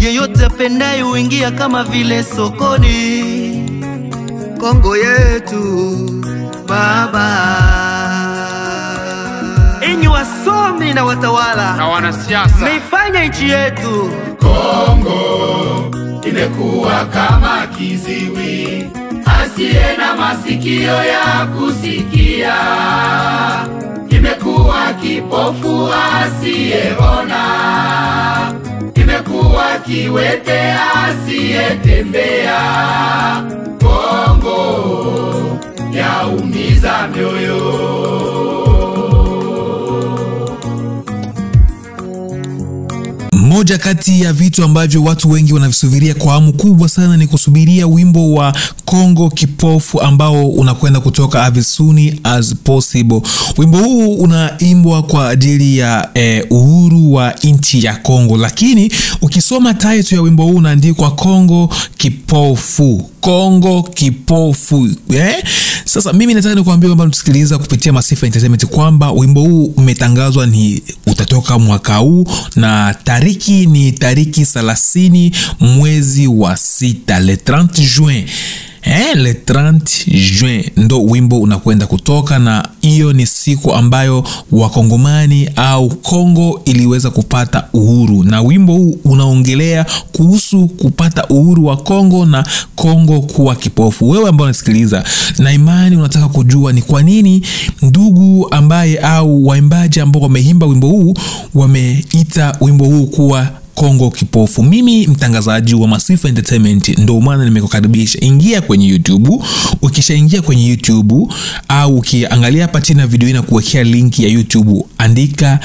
yeyote apendaye huingia kama vile sokoni. Kongo yetu baba. Enyi wasomi na watawala na wanasiasa mmeifanya nchi yetu Kongo imekuwa kama kiziwi asiye na masikio ya kusikia, imekuwa kipofu asiyeona, imekuwa kiwete asiyetembea. Kongo yaumiza mioyo. Moja kati ya vitu ambavyo watu wengi wanavisubiria kwa hamu kubwa sana ni kusubiria wimbo wa Kongo Kipofu ambao unakwenda kutoka as soon as possible. Wimbo huu unaimbwa kwa ajili ya eh, uhuru wa nchi ya Kongo, lakini ukisoma title ya wimbo huu unaandikwa Kongo Kipofu, Kongo Kipofu eh? Sasa mimi nataka nikuambia kwamba tusikiliza kupitia Masifa Entertainment kwamba wimbo huu umetangazwa ni utatoka mwaka huu na tariki ni tariki 30 mwezi wa sita le 30 juin Eh, le 30 juin ndo wimbo unakwenda kutoka, na hiyo ni siku ambayo wakongomani au Kongo iliweza kupata uhuru, na wimbo huu unaongelea kuhusu kupata uhuru wa Kongo na Kongo kuwa kipofu. Wewe ambao unasikiliza na imani unataka kujua ni kwa nini ndugu ambaye au waimbaji ambao wameimba wimbo huu wameita wimbo huu kuwa Kongo kipofu. Mimi mtangazaji wa Masifa Entertainment, ndo maana nimekukaribisha. Ingia kwenye YouTube. Ukishaingia kwenye YouTube au ukiangalia hapa chini ya video hii na kuwekea link ya YouTube, andika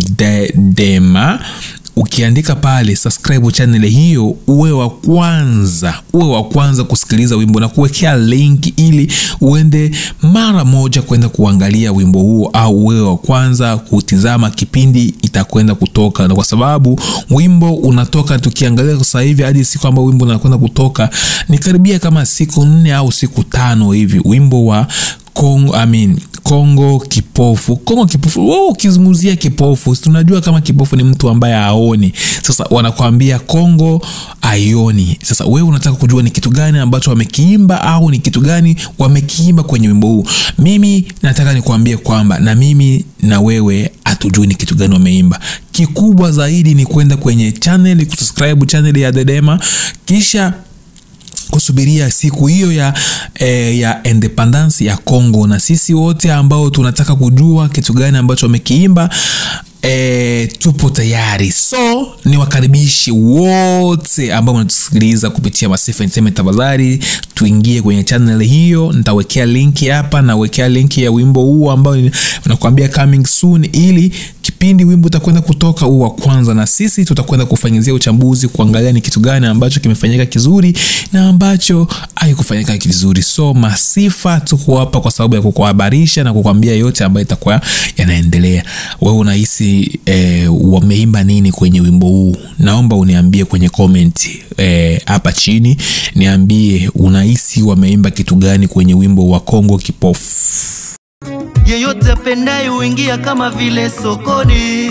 Dedema ukiandika pale subscribe channel hiyo, uwe wa kwanza, uwe wa kwanza kusikiliza wimbo na kuwekea link ili uende mara moja kwenda kuangalia wimbo huo, au uwe wa kwanza kutizama kipindi itakwenda kutoka, na kwa sababu wimbo unatoka, tukiangalia sasa hivi hadi siku ambayo wimbo unakwenda kutoka ni karibia kama siku nne au siku tano hivi, wimbo wa Kongo, I mean, Kongo kipofu. Kongo kipofu, wewe ukizungumzia kipofu, tunajua kama kipofu ni mtu ambaye haoni. Sasa wanakuambia Kongo aioni. Sasa wewe unataka kujua ni kitu gani ambacho wamekiimba au ni kitu gani wamekiimba kwenye wimbo huu. Mimi nataka nikuambie kwamba na mimi na wewe hatujui ni kitu gani wameimba. Kikubwa zaidi ni kwenda kwenye channel, kusubscribe channel ya Dedema kisha kusubiria siku hiyo ya, eh, ya independence ya Congo, na sisi wote ambao tunataka kujua kitu gani ambacho wamekiimba E, tupo tayari, so ni wakaribishi wote ambao wanatusikiliza kupitia Masifa Entertainment. Tafadhali tuingie kwenye channel hiyo, nitawekea linki hapa, nawekea linki ya wimbo huu ambao nakwambia coming soon, ili kipindi wimbo utakwenda kutoka huu wa kwanza, na sisi tutakwenda kufanyizia uchambuzi, kuangalia ni kitu gani ambacho kimefanyika kizuri na ambacho haikufanyika vizuri. So Masifa tuko hapa kwa sababu ya kukuhabarisha na kukwambia yote ambayo itakuwa yanaendelea. Wewe unahisi eh, wameimba nini kwenye wimbo huu? Naomba uniambie kwenye comment hapa eh, chini, niambie unahisi wameimba kitu gani kwenye wimbo wa Kongo Kipofu. yeyote apendaye huingia kama vile sokoni.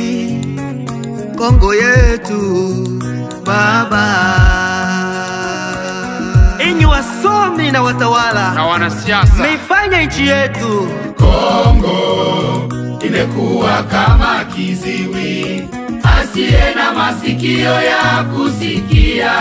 Kongo yetu baba. Enyi wasomi na watawala na wanasiasa mmeifanya nchi yetu Kongo imekuwa kama kiziwi asiye na masikio ya kusikia,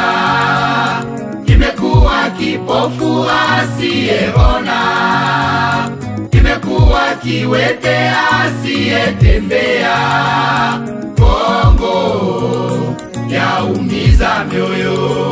imekuwa kipofu asiyeona, imekuwa kiwete asiyetembea. Kongo yaumiza mioyo.